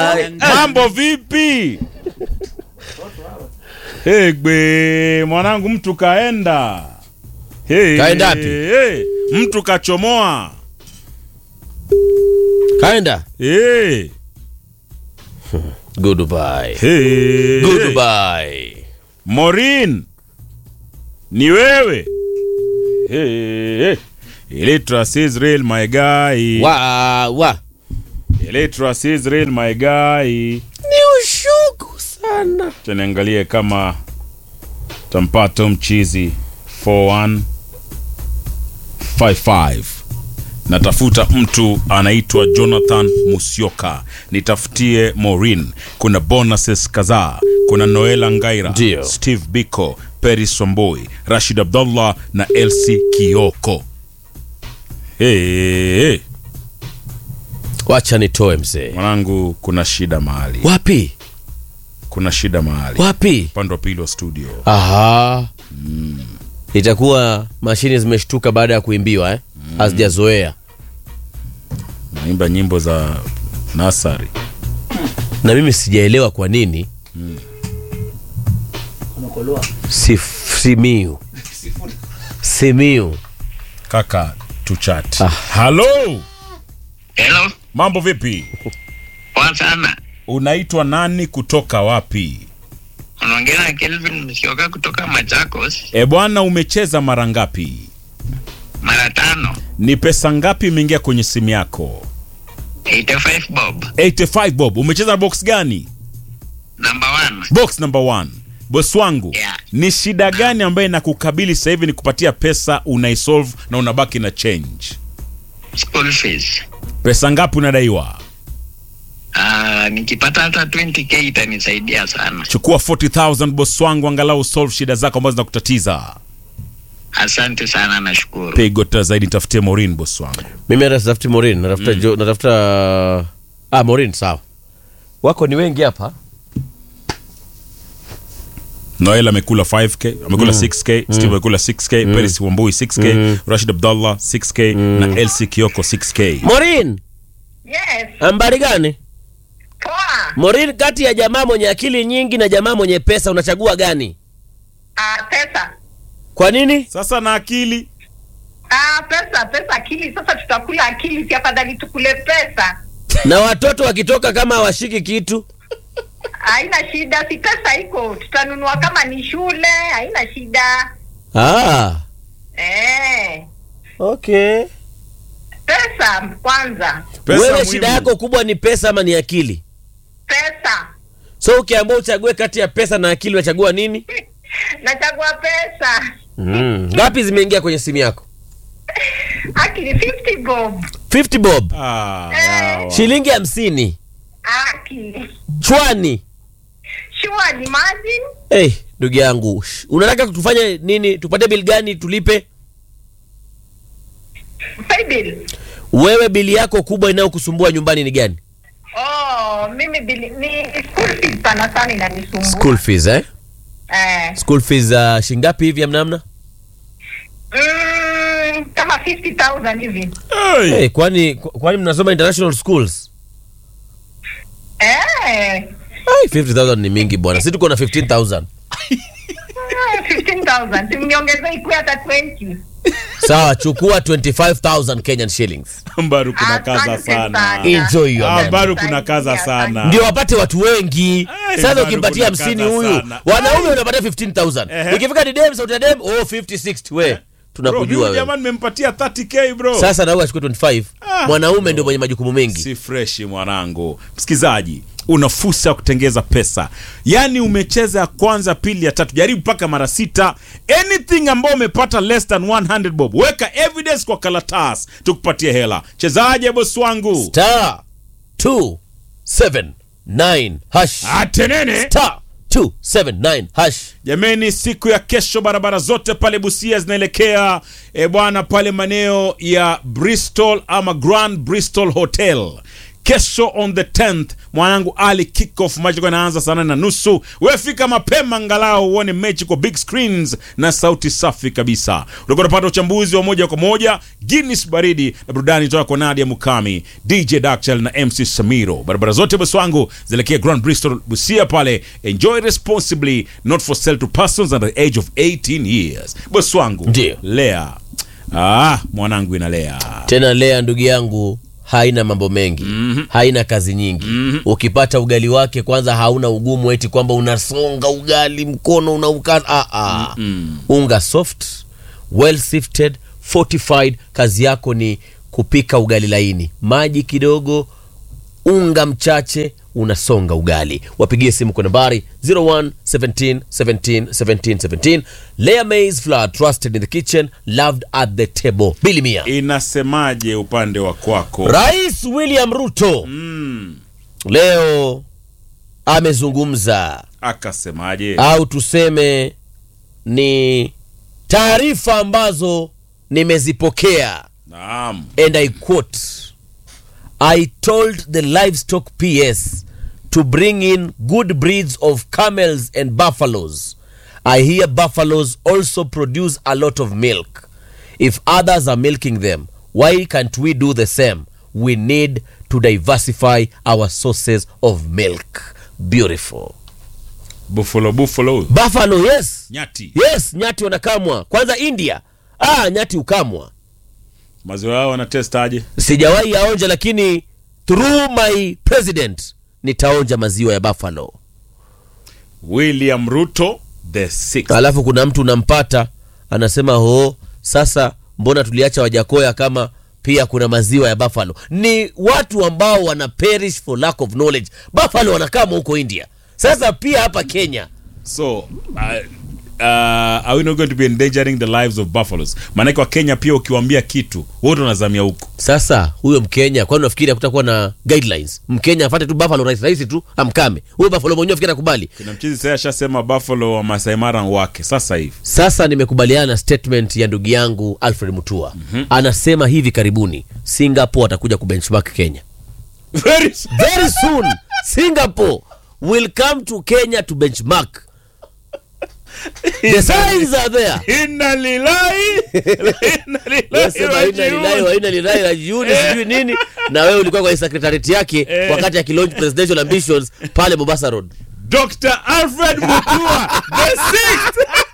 Ai, mambo vipi egbe mwanangu mtu kaenda hey, Kaenda wapi? hey, mtu kachomoa kaenda hey, goodbye hey, goodbye Morin ni wewe hey, hey. Electras Israel my guy wa wa Electras Israel my guy ni ushuku sana Acha niangalie kama tampata mchizi 4155 natafuta mtu anaitwa jonathan musyoka nitafutie morin kuna bonuses kadhaa kuna noela ngaira Ndio. steve biko peris somboi rashid abdullah na elsi kioko hey, hey. wacha nitoe mzee mwanangu kuna shida mahali wapi kuna shida mahali wapi upande wa pili wa studio aha itakuwa mashine zimeshtuka baada ya kuimbiwa eh? hazijazoea naimba nyimbo za nasari na mimi sijaelewa kwa nini Sif- simiu simiu kaka tuchat Ah. halo Hello, mambo vipi poa sana. unaitwa nani kutoka wapi Unaongea na Kelvin Msioka kutoka Machakos, e bwana umecheza mara ngapi mara tano, ni pesa ngapi imeingia kwenye simu yako 85 bob, 85 bob umecheza na box gani number one. box number one bos wangu Yeah. ni shida gani ambayo inakukabili sasa hivi ni kupatia pesa unaisolve na unabaki na change School fees. pesa ngapi unadaiwa Ah, nikipata hata 20k itanisaidia sana. chukua 40000 bos wangu angalau solve shida zako ambazo zinakutatiza Asante sana, nashukuru. pigo tena zaidi tafutie morin bos wangu mimi hata sitafuti morin natafuta jo, natafuta ah, morin sawa wako ni wengi hapa noel amekula 5k amekula 6k steve amekula 6k peris wambui 6k rashid abdallah 6k na lc kioko 6k morin Yes, ambari gani poa. morin kati ya jamaa mwenye akili nyingi na jamaa mwenye pesa unachagua gani Ah, pesa. kwa nini sasa na akili Ah, pesa, pesa, akili. Sasa tutakula akili, si afadhali tukule pesa? na watoto wakitoka kama hawashiki kitu Haina shida, si pesa iko, tutanunua kama ni shule, haina shida. ah, Eh, okay pesa kwanza, Pesa wewe muhimu. shida yako kubwa ni pesa ama ni akili pesa. so ukiambia uchague kati ya pesa na akili unachagua nini Nachagua pesa. mm. ngapi zimeingia kwenye simu yako Akili 50 bob. 50 bob Ah, Eh. yawa. shilingi hamsini Akili. chwani Sure, imagine. hey, ndugu yangu sh- unataka tufanye nini tupate bili gani tulipe Pay bill. wewe bili yako kubwa inayokusumbua nyumbani ni gani Oh, mimi bili, ni school fees sana sana inanisumbua. school fees eh? Eh. school fees uh, shingapi hivi amnamna Mm, kama 50,000 hivi. Hey. hey, kwani kwani mnasoma international schools Eh. Ai, 50000 ni mingi bwana si tuko na 15000 Ah, 15,000. Simniongeze ikuwe hata 20. sawa chukua 25000 kenyan shillings mbaru kuna kaza Asante sana sana. Enjoy your Ah, money. mbaru kuna kaza Asante. sana ndio wapate watu wengi Ai, sasa bado ukimpatia kuna hamsini kaza huyu sana. wanaume unapatia 15000 Ehe. ikifika ni dem sauti ya dem oh 50 60 we Bro, tunakujua huyu wewe jamaa nimempatia 30k bro sasa na huyu achukue 25 Ah. mwanaume ndio mwenye majukumu mengi si freshi mwanangu msikizaji una fursa ya kutengeza pesa yaani umecheza ya kwanza pili ya tatu jaribu mpaka mara sita anything ambao umepata less than 100 bob weka evidence kwa kalatas tukupatie hela chezaje bosi wangu star 279 hash atenene star 279 hash jameni siku ya kesho barabara zote pale busia zinaelekea e bwana pale maeneo ya bristol ama grand bristol hotel kesho on the 10th mwanangu ali kickoff match itakuwa inaanza saa nane na nusu wewe fika mapema angalau uone mechi kwa big screens na sauti safi kabisa utakuwa unapata uchambuzi wa moja kwa moja Guinness baridi na burudani toka kwa Nadia Mukami DJ Daxel na MC Samiro barabara zote bosi wangu zielekea Grand Bristol Busia pale enjoy responsibly not for sale to persons under the age of 18 years bosi wangu Ndio. lea ah mwanangu inalea tena lea ndugu yangu haina mambo mengi mm-hmm. haina kazi nyingi mm-hmm. ukipata ugali wake kwanza hauna ugumu eti kwamba unasonga ugali mkono unaukaza ah, ah. mm-hmm. unga soft well sifted fortified kazi yako ni kupika ugali laini maji kidogo unga mchache unasonga ugali wapigie simu kwa nambari 01 17 17 17 17 layer maize flour trusted in the kitchen loved at the table bili mia inasemaje upande wa kwako rais william ruto mm, leo amezungumza akasemaje au tuseme ni taarifa ambazo nimezipokea naam and I quote, I told the livestock PS to bring in good breeds of camels and buffaloes. I hear buffaloes also produce a lot of milk. If others are milking them, why can't we do the same? We need to diversify our sources of milk. Beautiful. buffalo buffalo Buffalo, yes. nyati Yes, nyati wanakamwa. Kwanza India. Ah, nyati ukamwa. maziwa yao wanatestaje sijawahi yaonja lakini through my president nitaonja maziwa ya buffalo william ruto the sixth. alafu kuna mtu unampata anasema ho sasa mbona tuliacha wajakoya kama pia kuna maziwa ya buffalo ni watu ambao wana perish for lack of knowledge buffalo wanakama huko india sasa pia hapa kenya so uh, uh, are we not going to be endangering the lives of buffaloes maanake wa kenya pia ukiwambia kitu wote wanazamia huko sasa huyo mkenya kwani nafikiri hakutakuwa na guidelines mkenya afate tu buffalo rahisi rahisi tu amkame huyo buffalo mwenyewe fikiri akubali kuna mchizi sasa ashasema buffalo wa Masai Mara wake sasa hivi sasa nimekubaliana na statement ya ndugu yangu alfred mutua mm-hmm. anasema hivi karibuni singapore atakuja kubenchmark kenya very soon. very soon singapore will come to kenya to benchmark the signs are there Inna lillahi inna lillahi Wasema ina lilahi rajiun. wa ina lilahi rajiuni sijui nini na wewe ulikuwa kwenye secretariat yake Eh. wakati akilaunch presidential ambitions pale mombasa road Dr. Alfred Mutua the sixth